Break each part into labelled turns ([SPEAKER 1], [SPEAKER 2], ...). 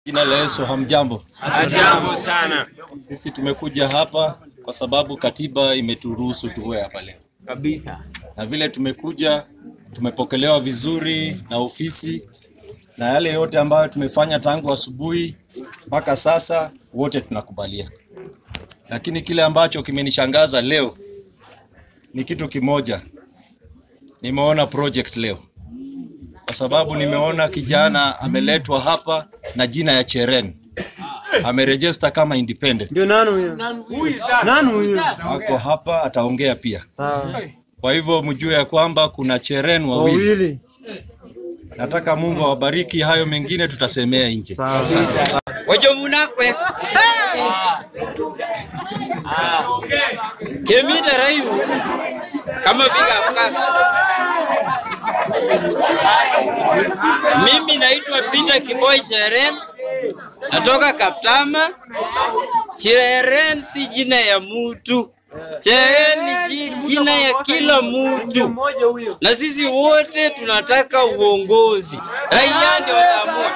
[SPEAKER 1] Jina la Yesu, hamjambo.
[SPEAKER 2] Ajabu sana
[SPEAKER 1] Sisi tumekuja hapa kwa sababu katiba imeturuhusu tuwe hapa leo,
[SPEAKER 2] kabisa.
[SPEAKER 1] na vile tumekuja tumepokelewa vizuri na ofisi na yale yote ambayo tumefanya tangu asubuhi mpaka sasa, wote tunakubalia. Lakini kile ambacho kimenishangaza leo ni kitu kimoja, nimeona project leo, kwa sababu nimeona kijana ameletwa hapa na jina ya Cheren, amerejista kama independent,
[SPEAKER 3] Ndio nani huyo? Nani huyo?
[SPEAKER 1] ako hapa, ataongea pia.
[SPEAKER 3] Sawa.
[SPEAKER 1] Kwa hivyo mjue ya kwamba kuna Cheren wawili.
[SPEAKER 3] Wawili.
[SPEAKER 1] Nataka Mungu awabariki. Hayo mengine tutasemea nje.
[SPEAKER 3] Sawa.
[SPEAKER 2] Wacho munakwe kemita rayu kama vile Mimi naitwa Peter Kiboi Cheren, natoka Kaptama. Cheren si jina ya mutu, Cheren ni ji- jina ya kila mutu, na sisi wote tunataka uongozi. Raia ndio wataamua.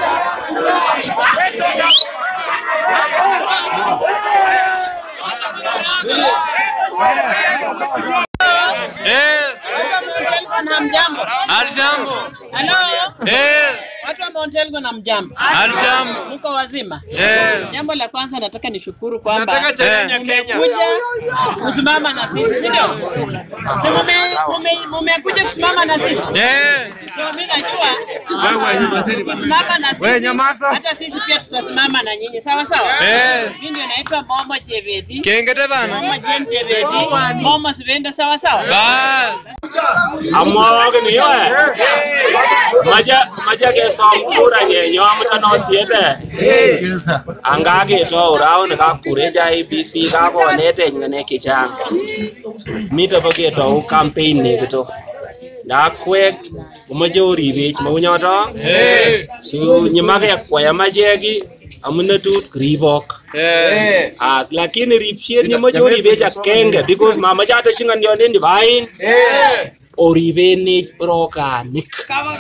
[SPEAKER 2] Yes.
[SPEAKER 4] Hamjambo.
[SPEAKER 2] Aljambo.
[SPEAKER 4] Halo.
[SPEAKER 2] Yes.
[SPEAKER 4] Watu wa Mount Elgon hamjambo.
[SPEAKER 2] Aljambo.
[SPEAKER 4] Mko wazima?
[SPEAKER 2] Yes.
[SPEAKER 4] Jambo la kwanza nataka nishukuru kwamba
[SPEAKER 2] Nataka challenge ya Kenya.
[SPEAKER 4] mmekuja kusimama na sisi, si ndio? Si mume mume- mmekuja kusimama na sisi.
[SPEAKER 2] Yes.
[SPEAKER 4] So mimi najua kusimama na sisi, hata sisi pia tutasimama na nyinyi, sawa sawa.
[SPEAKER 2] Yes.
[SPEAKER 4] Mimi ndio naitwa Momo Chebeti,
[SPEAKER 2] Kengete bana.
[SPEAKER 4] Momo Jen Chebeti, Momo Sivenda, sawa sawa.
[SPEAKER 2] Bas.
[SPEAKER 5] amwogin yo maja maja kesom kura nyenyo amutan osiete anga ketou rauni kakurech IEBC kakonetech ng'alek chechang mite bo ketou campaign nekito ndakwek komoche oribech maunyoto so nyimakekwaya macheki amune tut kiribok as lakini ripshet nyemoche oribech akenge because mamache ateshi ng'olionden nebo aeng oribenech rokanik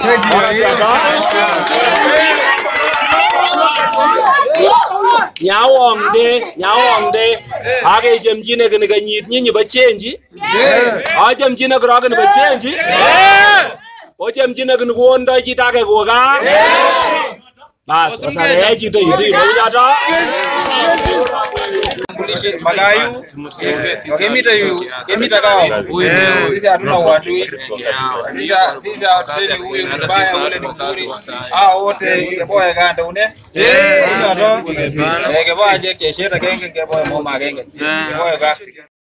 [SPEAKER 5] nyawongde nyawongde akechomchine kini kenyit nyinyi bo chenji achomchine korok kini bo chenji ochomchine kini kondoi chito ake koka bas osakeyai chito yutui mauchoto
[SPEAKER 6] Magayu wakimita yu kimita kao sisi hatuna uadui sisi sisi hatusemi huyu ni mbaya ule ni mzuri hao wote keboe kande une nyoto keboe je kesheta kenge keboe moma kenge keboe ka